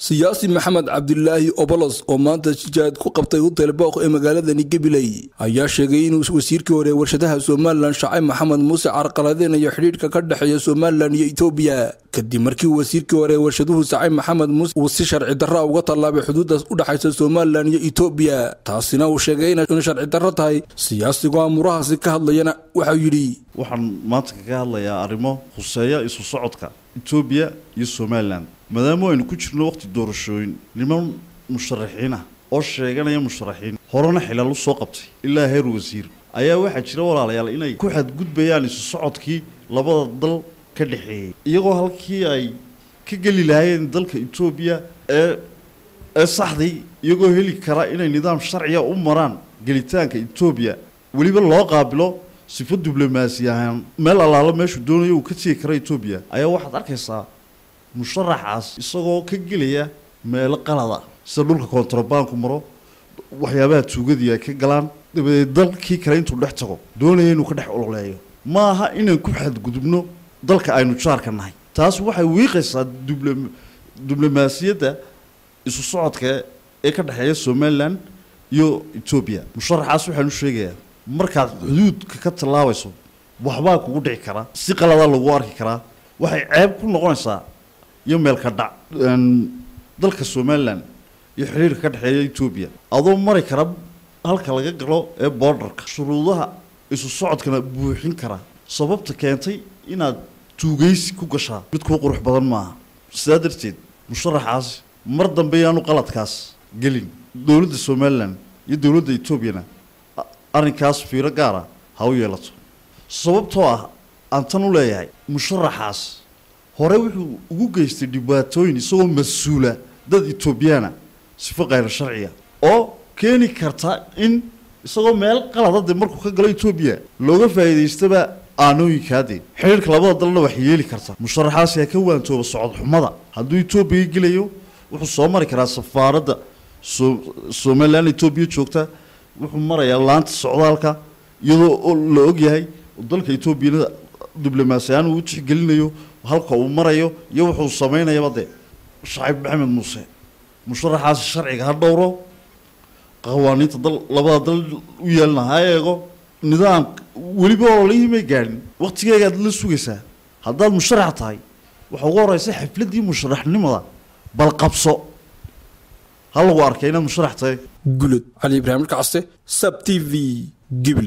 siyaasi maxamed cabdilaahi obolos oo maanta jijaad ku qabtay hotel booq ee magaaladani gabiley ayaa sheegay inuu wasiirkii hore warshadaha somalilan shacay maxamed muuse carqaladeynayo xidhiidhka ka dhexeeya somalilan iyo etoobiya kadib markii wasiirkii hore warshaduhu sacay maxamed muuse uu si sharci darra uga tallaabay xuduudaas u dhexaysa somalilan iyo etoobiya taasina uu sheegay inay sharci darro tahay siyaasigoo amurahaasi ka hadlayana waxau yidhi waxaan maanta kaga hadlayaa arrimo khuseeya isu socodka etoobiya iyo somalilan maadaama aynu ku jirno waqti doorashooyin niman musharaxiin ah oo sheeganaya musharaxiin horena xilaal u soo qabtay ilaa heer wasiir ayaa waxaa jira walaalayaal inay ku xadgudbayaan isu socodkii labada dal ka dhexeeyey iyagoo halkii ay ka geli lahaayeen dalka etoobiya ee ee saxday iyagoo heli kara inay nidaam sharciga u maraan gelitaanka etoobiya weliba loo qaabilo sifo diblomaasi ahaan meel allaalo meeshuu doonayo uu ka tegi kara etoobiya ayaa waxaad arkaysaa musharaxaas isagoo ka gelaya meelo qalada sida dhulka kontrabaanku maro waxyaabaha tuugadii ay ka galaan dabadeed dalkii kale intuu dhex tago doonaya inuu ka dhex ololeeyo ma aha inaan ku xadgudubno dalka aynu jaarka nahay taas waxay wiiqaysaa diblo diblomaasiyadda isu socodka ee ka dhexeeya somalilan iyo etoobiya musharaxaas waxaan u sheegayaa markaad xuduudka ka tallaabayso waxbaa kugu dhici karaa si qaladaa lagu arki karaa waxay ceeb ku noqonaysaa iyo meelka dhac dalka somalilan iyo xidhiirka ka dhexeeya etoobiya adoo mari kara halka laga galo ee borderka shuruudaha isu socodkana buuxin kara sababta keentay inaad tuugaysi ku gashaa mid kuu qurux badan maaha sidaa darteed musharaxaas mar dambe yaanu qaladkaas gelin dowladda somalilan iyo dowladda etoobiyana arrinkaas fiiro gaara ha u yeelato sababtoo ah aan tan u leeyahay musharaxaas hore wuxuu ugu geystay dhibaatooyin isagoo mas-uula dad etoobiyaana sifo khayr sharciga oo keeni karta in isagoo meel qalada dee markuu ka galo etoobiya looga faa'iidaystaba aanooyinkaadee xidhiirka labada dalna wax yeeli karta musharaxaasi ha ka waantooba socod xumada hadduu etoobiya gelayo wuxuu soo mari karaa safaaradda so somalilan etoobiya joogta wuxuu marayaa laanta socdaalka iyadoo la ogyahay dalka etoobiyana diblomaasi ahaan uu tixgelinayo halka uu marayo iyo wuxuu samaynayaba dee shacib maxamed muuse musharaxaasi sharciga ha dhowro qawaaniinta dal labada dal u yeelna ha eego nidaam weliba ololihii may gaadhin waqtigeegaad la sugaysaa haddaad musharax tahay waxa ugu horeysa xafladdii musharaxnimada bal qabso ha lagu arkay inaad musharax tahay gulud cali ibraahim kacaste sab t v gibli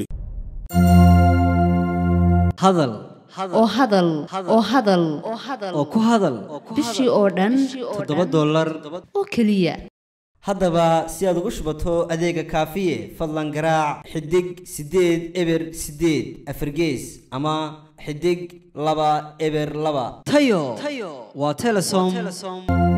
hadal oo hadal oo hadal oo ku hadal bishii oo dhan toddoba dollar oo keliya haddaba si aad ugu shubato adeega kaafiye fadlan garaac xidig siddeed eber siddeed afargees ama xidig laba eber laba tayo waa telesom